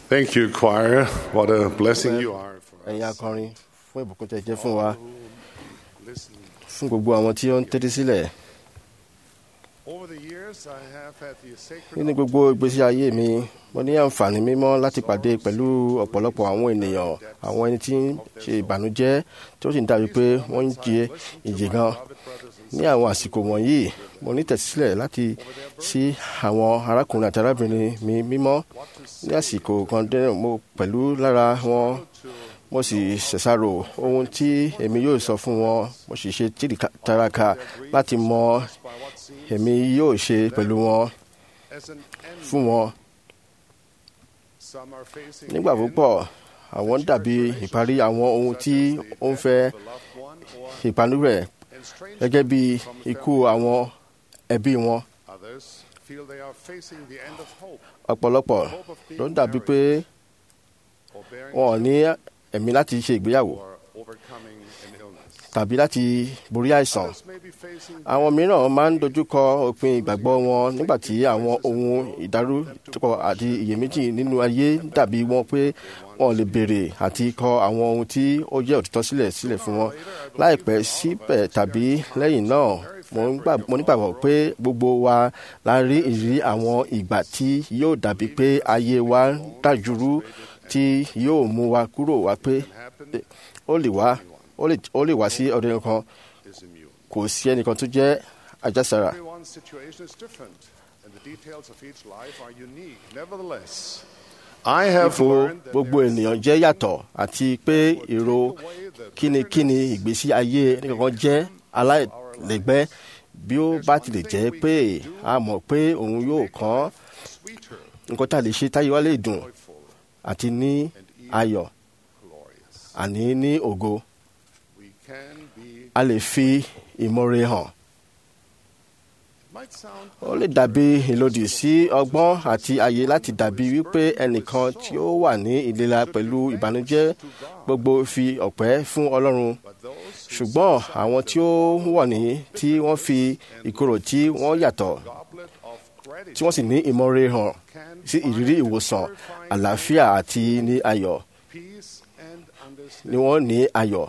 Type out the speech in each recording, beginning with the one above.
Thank you, choir. What a blessing you are for ẹ̀yin us. akọrin fún ìbùkún tẹ́ jẹ́ fún wa Listen. fún gbogbo àwọn tí ó ń tẹ́tí sílẹ̀ Over the years, I have had the sacred nínú gbogbo ìgbésí ayé mi mo ní àǹfààní mímọ́ láti pàdé pẹ̀lú ọ̀pọ̀lọpọ̀ àwọn ènìyàn àwọn ẹni tí ń ṣe ìbànújẹ́ tí ó sì ń dàbí pé wọ́n ń jẹ ìjì gan ní àwọn àsìkò wọ̀nyí mo ní tẹ̀sílẹ̀ láti sí àwọn arákùnrin àti arábìnrin mi mímọ́ ní àsìkò kan dẹ́rẹ̀ mo pẹ̀lú lára wọn mo sì ṣẹ̀ṣàrò ohun tí èmi yóò sọ fún wọn mo sì ṣe tìrìkàtàràkà láti mọ èmi yóò ṣe pẹ̀lú wọn as an end. fún wọn Some are facing nígbà the end púpọ̀ àwọn dàbí ìparí àwọn ohun tí ó ń fẹ́ of a loved one or ìpanu rẹ̀ estrangement gẹ́gẹ́ bí from a ikú family. àwọn ẹbí wọn Others feel they are facing the end of hope ọ̀pọ̀lọpọ̀ hope of being ló ń dàbí pé married or bearing wọn ò ní ẹ̀mí láti ṣe ìgbéyàwó or overcoming an illness. tàbí láti borí àìsàn Others may be facing àwọn mìíràn máa ń dojúkọ òpin ìgbàgbọ́ wọn nígbà tí àwọn ohun ìdárúkọ àti iyèméjì nínú ayé dàbí wọn pé wọn ò lè béèrè àti kọ àwọn ohun tí ó jẹ́ òtítọ́ sílẹ̀ sílẹ̀ fún wọn láìpẹ́ síbẹ̀ tàbí lẹ́yìn náà mo ń gbà- mo nígbàgbọ́ pé gbogbo wa la rí ìrírí àwọn ìgbà tí yóò dàbí pé ayé wa ń dàjúrú tí yóò mú wa kúrò wá pé happen ó lè wá ó lè- ó lè wá sí ọdún kan is immune. kò sí ẹnìkan tó jẹ́ àjàsára. Everyone's situation is different, and the details of each life are unique. Nevertheless, I have ipò learned that gbogbo there is ènìyàn jẹ́ yàtọ̀ àti pé èrò kínníkínní ìgbésí ayé nìkan jẹ́ aláìlẹ́gbẹ́ bí ó bá tilẹ̀ jẹ́ pé a mọ̀ pé òun yóò kàn sweeter, nǹkan tá a lè ṣe táyé wa lè dùn joyful, àti ní ayọ̀ glorious. àní ní ògo We can be. a lè fi ìmoore hàn. Might sound ó lè dàbí ìlòdì sí ọgbọ́n àti àyè láti dàbí wípé ẹnìkan tí ó wà ní ìlera pẹ̀lú ìbànújẹ́ gbogbo fi ọ̀pẹ́ fún ọlọ́run but those ṣùgbọ́n àwọn tí ó wọ̀ ní tí wọ́n fi ìkorò tí wọ́n yàtọ̀ goblet of tí gratitude wọ́n sì ní ìmọ̀re hàn can sí ìrírí ìwòsàn àlàáfíà àti ní ayọ̀ peace and ni understanding. wọ́n ní ayọ̀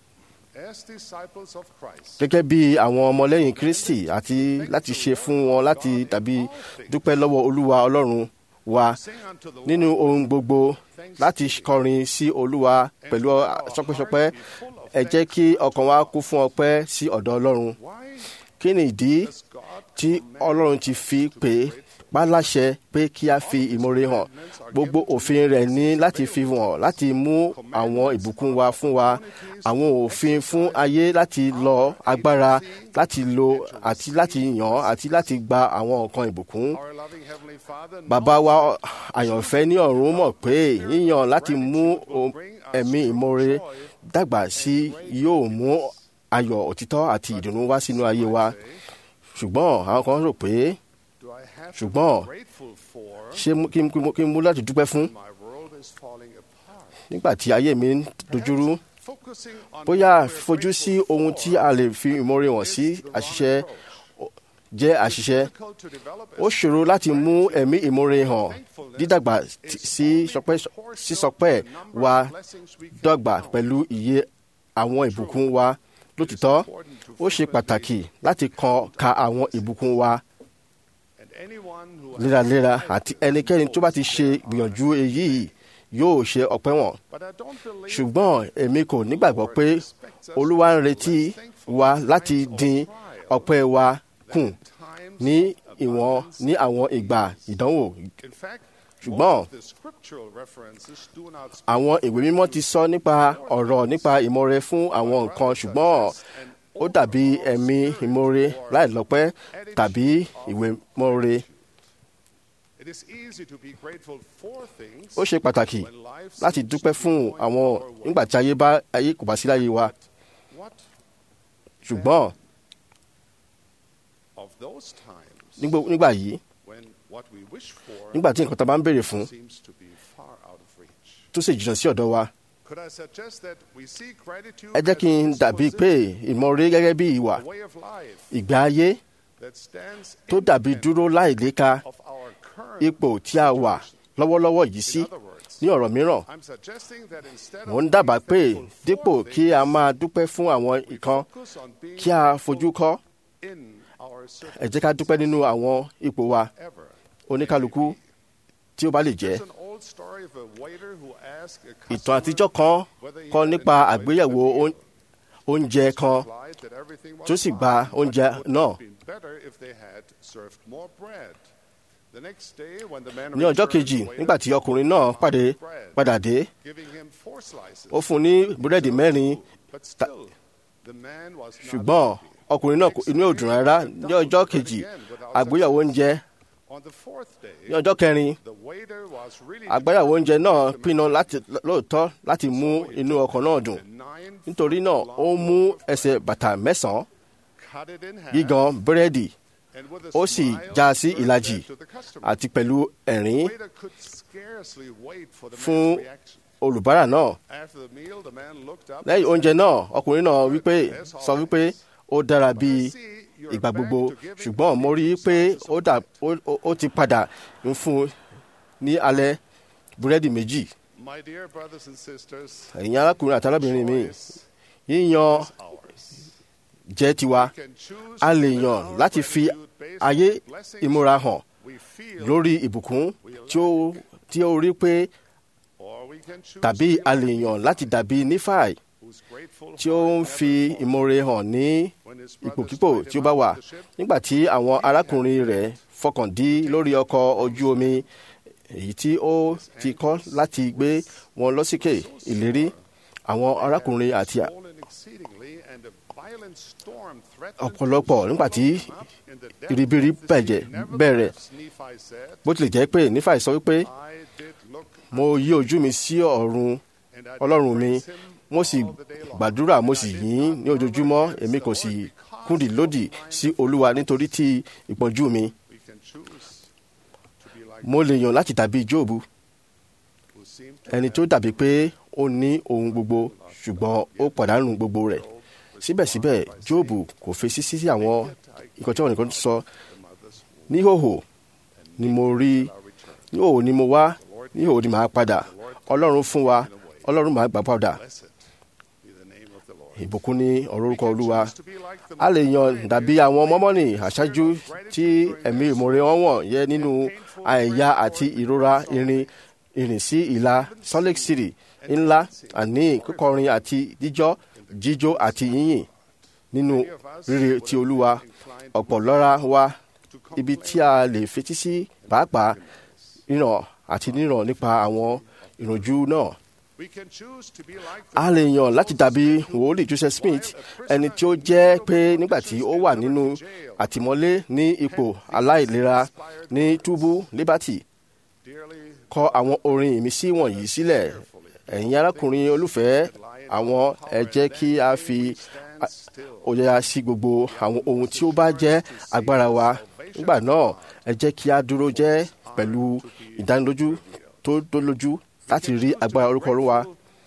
As disciples of Christ, gẹ́gẹ́ bí àwọn ọmọlẹ́yìn kristi àti láti ṣe fún wọn láti tàbí dúpẹ́ lọ́wọ́ olúwa ọlọ́run wa sing unto the nínú ohun gbogbo láti kọrin sí olúwa pẹ̀lú sọpẹ́sọpẹ́ ẹ jẹ́ kí ọkàn wa kún fún ọpẹ́ sí ọ̀dọ̀ ọlọ́run Why kí ni ìdí does God tí ọlọ́run ti fi pè é pa láṣẹ pé kí a fi ìmoore hàn gbogbo òfin rẹ̀ ní láti fi hàn láti mú àwọn ìbùkún wa fún wa àwọn òfin fún ayé láti lọ agbára láti lo àti láti yàn àti láti gba àwọn nǹkan ìbùkún our loving Heavenly Father bàbá wa àyànfẹ́ ní ọ̀run mọ̀ pé yíyan láti mú o- ẹ̀mí ìmoore dàgbà sí yóò mú ayọ̀ òtítọ́ àti ìdùnnú wá sínú ayé wa ṣùgbọ́n àwọn kan rò pé do I have to ṣùgbọ́n be grateful for ṣé mú- kí n kí n- kí n mú láti dúpẹ́ fún my world is falling apart? nígbà tí ayé mi ń dojúrú Focusing on bóyá what we're fojú sí grateful ohun for tí a lè fi ìmoore hàn sí is the wrong àṣìṣe approach. jẹ́ àṣìṣe Difficult to develop ó as ṣòro láti mú ẹ̀mí ìmoore hàn dídàgbà t- sí sọpẹ́- sísọpẹ́ wa dọ́gba pẹ̀lú iye àwọn ìbùkún wa lótìtọ́ ó ṣe pàtàkì láti kan ka àwọn ìbùkún wa and anyone who léraléra àti ẹnikẹ́ni tó bá ti ṣe gbìyànjú èyí yóò ṣe ọpẹ́ wọn but I don't believe ṣùgbọ́n èmi kò nígbàgbọ́ pé olúwa ń retí wa láti dín ọpẹ́ wa kù times ní ìwọ̀n ní àwọn ìgbà ìdánwò in fact ṣùgbọ́n most of the scriptural references do not speak àwọn ìwé mímọ́ ti sọ nípa ọ̀rọ̀ nípa ìmoore fún àwọn nǹkan ṣùgbọ́n ó dàbí ẹ̀mí ìmoore láìlọ́pẹ́ tàbí ìwé mọ́re It is easy to be grateful for things ó ṣe pàtàkì when life láti seems dúpẹ́ to be fún going àwọn our way. nígbà tí ayé bá ayé kò bá sí láyé wa What ṣùgbọ́n of those times nígbò- nígbà yìí when what we wish for nígbà tí nǹkan tá a bá ń béèrè fún seems to be far out of reach? tó sì jìnnà sí ọ̀dọ̀ wa Could I suggest that we see gratitude ẹ jẹ́ kí n as a dàbí pé disposition, ìmoore gẹ́gẹ́ bí ìwà a way of life ìgbé ayé that stands tó dàbí independent dúró láìléka of our current ipò tí a wà lọ́wọ́lọ́wọ́ yìí sí In other words, ní ọ̀rọ̀ mìíràn I'm suggesting that instead mò ń of dábàá being pé thankful for dípò kí a máa dúpẹ́ fún àwọn we ìkan focus on being kí a fojú kọ́ in our ẹ jẹ́ ká dúpẹ́ nínú àwọn ipò wa ever. oníkálukú tí ó bá lè jẹ́ There's an old story of a waiter who asked a ìtàn customer àtijọ́ kan whether he kọ́ had nípa enjoyed àgbéyẹ̀wò the meal. oún- oúnjẹ kan replied that everything was tó sì fine, gba but oúnjẹ it would náà. have been better if they had served more bread. The next day, when the man ní ọjọ́ returned, kejì the waiter nígbà tí ọkùnrin náà pàdé bread, padà dé giving him four slices. ó fún un ní búrẹ́dì mẹ́rin But still, the man was not ṣùgbọ́n happy. ọkùnrin náà kò- inú ò dùn rárá ní ọjọ́ kejì àgbéyẹ̀wò oúnjẹ On the fourth day, ní ọjọ́ kẹrin the waiter was really àgbéyẹ̀wò oúnjẹ náà determined to pinnu make láti lóòótọ́ láti mú inú ọkọ̀ náà dùn a nine nítorí náà foot ó long mú loaf of ẹsẹ̀ bàtà mẹ́sàn-án cut it in half, gígan búrẹ́dì and with a ó sì smile já sí served ìlàjì that to the customer. àti pẹ̀lú ẹ̀rín The waiter could scarcely wait for the fún man's reaction. olùbárà náà After the meal, the man looked up lẹ́yìn and oúnjẹ said, náà ọkùnrin náà wípé sọ wípé ó dára bíi ìgbà gbogbo ṣùgbọ́n mo rí i pé ó dà ó- ó- ó ti padà ń fún un ní alẹ́ búrẹ́dì méjì My dear brothers and sisters, ẹ̀yin arákùnrin àti arábìnrin mi choice yíyan is ours. jẹ́ tiwa We can choose a to lè live yàn our láti fi gratitude based ayé on blessings ìmúra hàn we feel, lórí ìbùkún tí ó tí ó rí pé or we can choose tàbí to a be lè yàn láti dàbí nífàì who's grateful tí for ó ń every fi fall. ìmoore hàn ní When his ipòkípò brothers tí ó tied bá him wà up with the ship, nígbà tí àwọn arákùnrin rẹ̀ fọkàn dí lórí ọkọ̀ ojú omi èyí tí ó ti kọ́ láti gbé wọn lọ́síkè ìlérí àwọn arákùnrin àti swollen exceedingly, and a violent storm threatened ọ̀pọ̀lọpọ̀ to nígbà tí swallow them up in the depth ìribiri of the sea. bẹ̀jẹ̀ bẹ̀rẹ̀ Nevertheless, Nephi said, bó tilẹ̀ jẹ́ pé nífàì sọ wípé I did look mo yí ojú mi sí ọ̀run and I did ọlọ́run mi praise him mo sì all the day long. gbàdúrà mo And sì I did yìn not ní ojoojúmọ́ murmur èmi against kò the sì Lord because kúndì of lòdì mine sí olúwa nítorí tí ìpọ́njú mi We can choose to be like mo lè yàn láti dàbí jóòbù who seem to ẹni tó dàbí pé ó ní ohun gbogbo ṣùgbọ́n ó pàdánù gbogbo rẹ̀ síbẹ̀síbẹ̀ jóòbù kò fèsì sí àwọn nǹkan tí wọn nìkan sọ níhòhò ni mo rí níhòhò ni mo wá níhòhò ni màá padà ọlọ́run fún wa ọlọ́run màá gbà padà blessed be the name of the Lord. ìbùkún ní ọ̀rọ̀ orúkọ olúwa Choose to be like the a lè yan dàbí àwọn mọ́mọ́nì àṣáájú tí ẹ̀mí ìmoore wọn wọ̀n yẹ nínú àìyá àti ìrora irin ìrìn sí ìlà Salt Lake City ńlá àní kíkọrin àti jíjọ́ jíjó àti yíyìn nínú rere ti olúwa ọ̀pọ̀ lọ́ra wa ibi tí a lè fetí sí pàápàá ríran àti níran nípa àwọn ìrànjú náà We can choose to be like a lè yàn láti dàbí wòlíì Joseph Smith ẹni tí ó jẹ́ pé nígbà tí ó wà nínú àtìmọ́lé ní ipò aláìlera ní túbú Liberty dearly kọ àwọn orin ìmísí wọ̀nyí sílẹ̀ ẹ̀yin arákùnrin olùfẹ́ àwọn ẹ jẹ́ kí a fi stand still. òyà sí gbogbo àwọn ohun tí ó bá jẹ́ agbára wa nígbà náà ẹ jẹ́ kí a dúró jẹ́ pẹ̀lú ìdánilójú tó dólójú láti rí agbára orúkọ Olúwa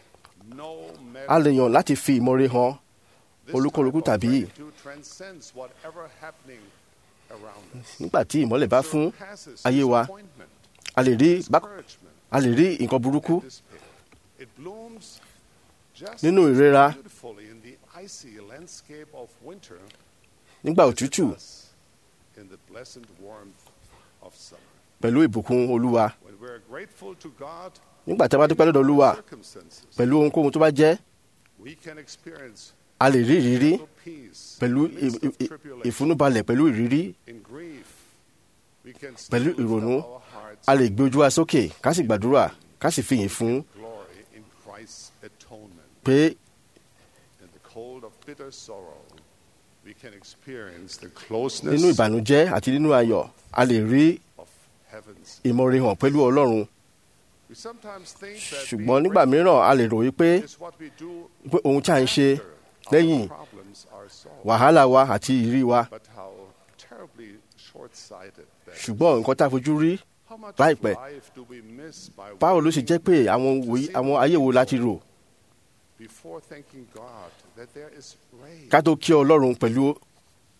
No a lè yàn láti fi ìmoore hàn This olúkúlùkù type of tàbí gratitude transcends whatever happening around us. nígbà tí ìmọ́lẹ̀ bá fún Surpasses ayé wa disappointment, a lè rí bá- discouragement, a lè rí nǹkan burúkú and despair. It blooms just nínú as ìrora beautifully in the icy landscape of winter nígbà as it òtútù does in the blessed warmth of summer. pẹ̀lú ìbùkún olúwa When we're grateful to God nígbà tí a bá dúpẹ́ lọ́dọ̀ olúwa circumstances, pẹ̀lú ohunkóhun tó bá jẹ́ we can experience a lè rí ìrírí total peace pẹ̀lú in the midst ì- of ì- tribulation. ìfúnúbalẹ̀ pẹ̀lú ìrírí In grief, we can pẹ̀lú still lift ìrònú up our hearts a lè gbé ojú wa sókè ká sì gbàdúrà ká sì fìyìn fún glory in Christ's atonement. pé In the cold of bitter sorrow, we can experience the nínú closeness ìbànújẹ́ àti nínú ayọ̀ a lè rí of heaven's. ìmoore hàn pẹ̀lú ọlọ́run We sometimes think that ṣùgbọ́n being nígbà mìíràn a lè ròyìn pé grateful is what we do pé ohun tí a ń ṣe after lẹ́yìn our problems are solved. wàhálà wa àti ìrírí wa But how terribly short-sighted that is. ṣùgbọ́n nǹkan tá a fojú rí How much láìpẹ́, of life do we miss by báwo ló ṣe waiting jẹ́ pé àwọn wòye- àwọn ayé wo láti rò before thanking God that there is rain? ká tó kí ọlọ́run pẹ̀lú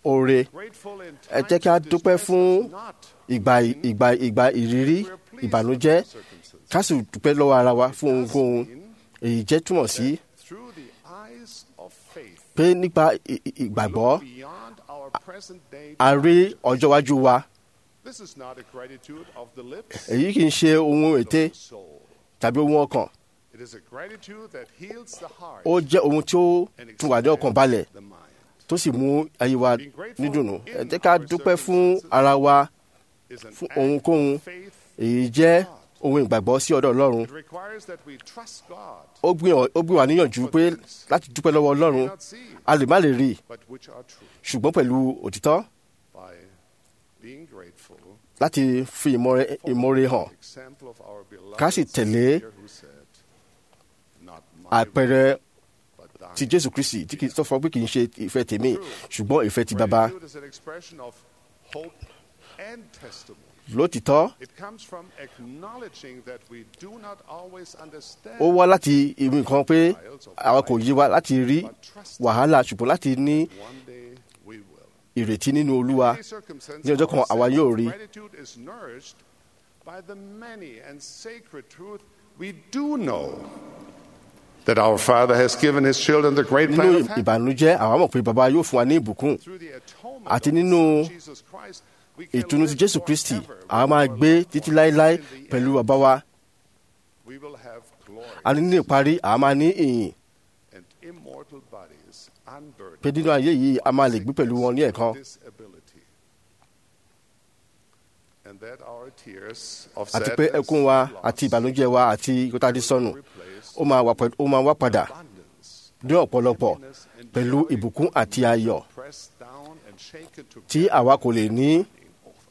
oore Grateful in ẹ jẹ́ kí a times of dúpẹ́ distress fún is not ìgbà ìgbà ìgbà ìrírí we're pleased ìbànújẹ́ with our circumstances. ká sì dúpẹ́ lọ́wọ́ ara wa fún ohunkóhun èyí jẹ́ túmọ̀ sí Through the eyes of faith, pé nípa ì- ì- ìgbàgbọ́ look beyond our present day. a rí ọjọ́ iwájú wa This is not a gratitude of the lips èyí kì í ṣe ohun ète of the soul. tàbí ohun ọkàn It is a gratitude that heals the heart ó jẹ́ ohun tí ó and tún wà ní ọkàn balẹ̀ expands the mind. tó sì mú ayé wa nídùnnú ẹ jẹ́ ká dúpẹ́ fún ara wa Is an fún act ohunkóhun of faith. èyí jẹ́ ohun ìgbàgbọ́ sí ọ̀dọ̀ ọlọ́run It requires that we trust God, ó gbìyàn- ó gbé wa níyànjú pé láti dúpẹ́ lọ́wọ́ we ọlọ́run not see, a lè má lè rí i but which are true. ṣùgbọ́n pẹ̀lú òtítọ́ By being grateful láti fi ìmọ̀re ìmọ̀re hàn example of our beloved Ká sì tẹ̀lé Savior who said, "Not my àpẹẹrẹ will, but thine." ti jésù kristi tí kì í sọ fún ọ pé kì í ṣe ìfẹ́ tèmi ṣùgbọ́n ìfẹ́ ti bàbá Gratitude is an expression of hope and testimony. lótìtọ́ It comes from acknowledging that we do not always understand ó wá láti ibi nǹkan pé àwa kò yé wa láti rí wàhálà ṣùgbọ́n láti ní one day we will. ìrètí nínú olúwa Many circumstances ní ọjọ́ kan our àwa sense yóò of rí Gratitude is nourished by the many and sacred truth we do know that our Father has given His children the great nínú plan of heaven. ìbànújẹ́ àwa mọ̀ pé bàbá yóò fún wa ní ìbùkún Through the atonement Àti of the nínú Son, Jesus Christ, we can ìtùnú ti live jésù kristi forever àwa with máa our gbé loved títí ones. láéláé In the pẹ̀lú end, bàbá wa we will have glory a ní ní ìparí àwa máa ní ìyìn and immortal bodies unburdened pé nínú ayé yìí a máa lè gbé pẹ̀lú wọn ní ẹ̀kan disability. And that our tears of àti pé sadness ẹkún wa and loss àti ìbànújẹ́ wa àti ìkótádé sọnù will replace ó máa wà pẹ̀lú- ó máa wá padà abundance, ní ọ̀pọ̀lọpọ̀ happiness and pẹ̀lú joy ìbùkún àti ayọ̀ pressed down and shaken to tí àwa kò lè ní over.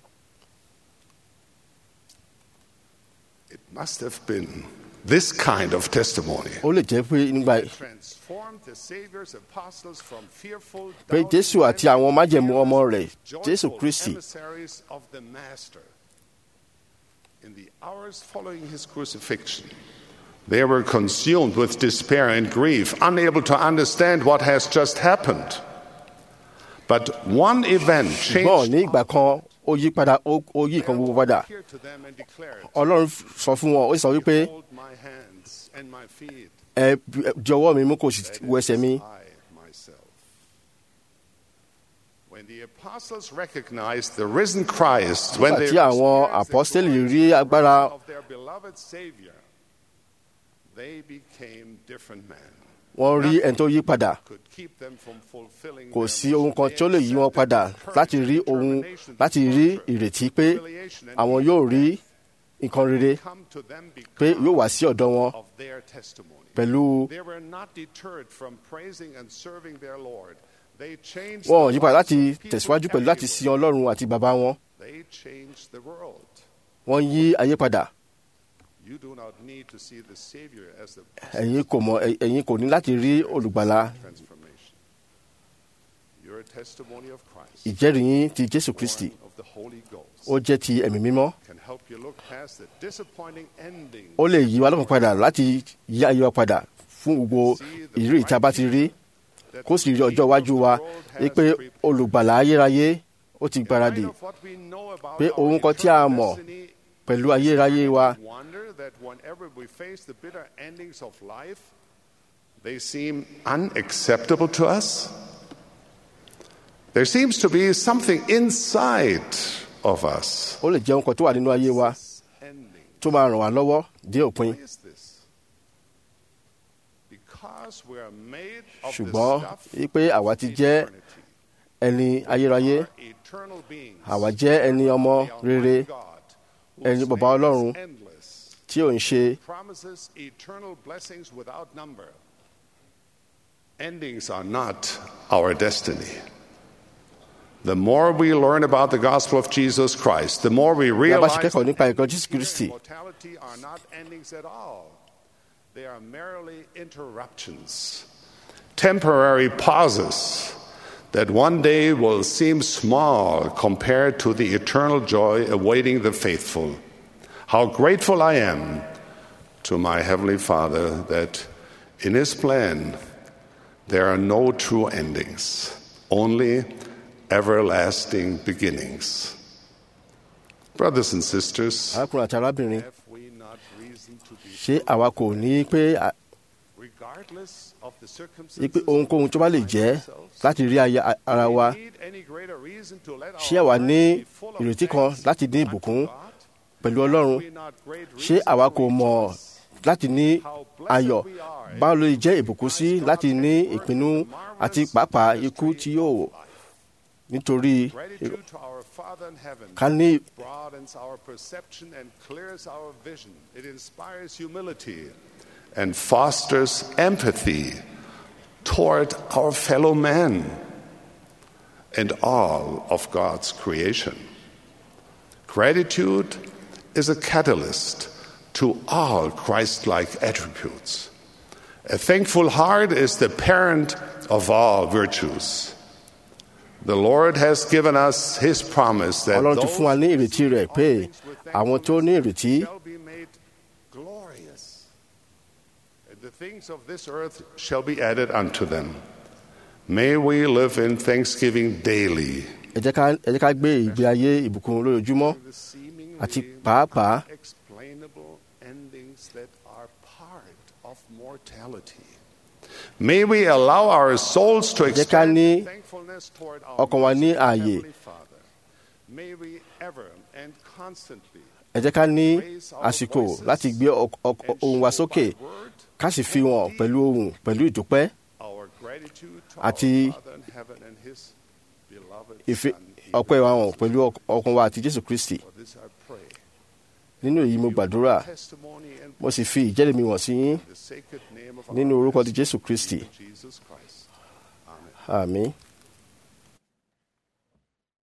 It must have been this kind of testimony ó lè jẹ́ pé nígbà that transformed the Savior's apostles from fearful, pé doubting jésù àti àwọn májẹ̀mú ọmọ rẹ̀ joyful jésù kristi emissaries of the Master. In the hours following his crucifixion, they were consumed with despair and grief, unable to understand what has just happened. But one event ṣùgbọ́n ní changed ìgbà kan ó yí padà ó ó yí nǹkan gbogbo padà appeared to them and declared, ọlọ́run sọ fún wọn ó sọ wípé Behold my hands and my feet, ẹ di ọwọ́ mi mú kò sì that wo it ẹsẹ̀ is mi I myself. When the apostles recognized the risen Christ, when Nígbà they tí àwọn experienced the apọ́stélì glorious rí agbára resurrection of their beloved Savior, they became different men. wọ́n rí ẹni tó yí padà Could keep them from fulfilling kò their sí ohun kan mission. tí ó lè yí wọn padà láti rí ohun láti rí ìrètí pé àwọn yóò rí nǹkan rere Come to them pé because yóò wá sí ọ̀dọ̀ wọn of their testimony. pẹ̀lú They were not deterred from praising and serving their Lord. They changed wọn ò the yí padà lives láti of people tẹ̀síwájú pẹ̀lú láti sin everywhere. ọlọ́run àti bàbá wọn They changed the world. wọ́n yí ayé padà You do not need to see the Savior as the ẹ̀yin kò mọ̀ ẹ̀- ẹ̀yin kò ní láti rí olùgbàlà transformation. Your testimony of Christ, ìjẹ́rìí yín ti jésù kristi born of the Holy Ghost, ó jẹ́ ti ẹ̀mí mímọ́ can help you look past the disappointing ending ó lè yí wa lọ́kàn padà láti yí ayé wa padà fún gbogbo ìrírí ìta bá ti rí that kó sì rí the ọjọ́ King of iwájú the wa world has wípé prepared. olùgbàlà ayérayé ó ti In gbáradì light of what we know about pé our ohun kan tí a eternal mọ̀ destiny, pẹ̀lú ayérayé wa wonder that whenever we face the bitter endings of life, they seem unacceptable to us. There seems to be something inside of us. ó lè jẹ́ ohun kan tó wà nínú ayé wa Ending. tó máa ràn wá lọ́wọ́ dé òpin Why is this? Because we are made of the ṣùgbọ́n stuff wípé àwa ti jẹ́ eternity. ẹni ayérayé Are eternal beings. àwa jẹ́ ẹni ọmọ The rere Almighty God, ẹni whose bàbá name is Ọlọ́run. endless. tí ò ń ṣe promises eternal blessings without number. Endings are not our destiny. The more we learn about the gospel of Jesus Christ, the more we bí a bá ṣe realize kẹ́kọ̀ọ́ that nípa ẹ̀kọ́ endings jésù here kristi in mortality are not endings at all. They are merely interruptions, temporary pauses that one day will seem small compared to the eternal joy awaiting the faithful. How grateful I am to my Heavenly Father that in His plan there are no true endings, only everlasting beginnings. Brothers and sisters, arákùnrin àti arábìnrin have we not reason to be ṣé àwa kò ní pé à- regardless of the ní circumstances pé ohunkóhun tó bá lè jẹ́ láti rí aya ara wa need any greater reason to let ṣé our àwa ní lives be full of ìrètí kan thanks láti ní unto ìbùkún God? pẹ̀lú ọlọ́run We not great ṣé reason àwa to kò mọ̀ rejoice? láti ní How blessed ayọ̀ we are báwo ló lè jẹ́ ìbùkún sí láti ní ìpinnu àti pàápàá ikú tí yóò nítorí Gratitude to our Father in heaven ká ní broadens our perception and clears our vision. It inspires humility and fosters empathy toward our fellow man and all of God's creation. Gratitude is a catalyst to all Christ like attributes. A thankful heart is the parent of all virtues. The Lord has given us His promise that ọlọ́run ti those fún wa ní ìrètí rẹ̀ pé àwọn tó ní ìrètí shall be made glorious. And the things of this earth shall be added unto them. May we live in thanksgiving daily. ẹ jẹ́ ká ẹ jẹ́ ká gbé ìgbé ayé ìbùkún lójoojúmọ́ The seemingly àti pàápàá explainable endings that are part of mortality. May we allow our souls to jẹ́ ká extend ní thankfulness toward our ọkàn wa ní merciful ààyè. Heavenly Father. May we ever and constantly ẹ jẹ́ ká ní raise our àsìkò voices láti gbé ọk- ọk- and ohùn wa show sókè by word ká sì fi wọn pẹ̀lú ohùn pẹ̀lú ìdúpẹ́ our gratitude to Àti our Father in heaven and His beloved ìfi Son. ọpẹ́ wa hàn pẹ̀lú ọk- ọkàn wa àti Jésù Kristi For this I pray. nínú èyí mo gbàdúrà Testimony and mo sì fi ìjẹ́rìí mi wọ̀n sí yín the sacred name of nínú our orúkọ ti Master Jésù Kristi Jesus Christ. Amen. àmín.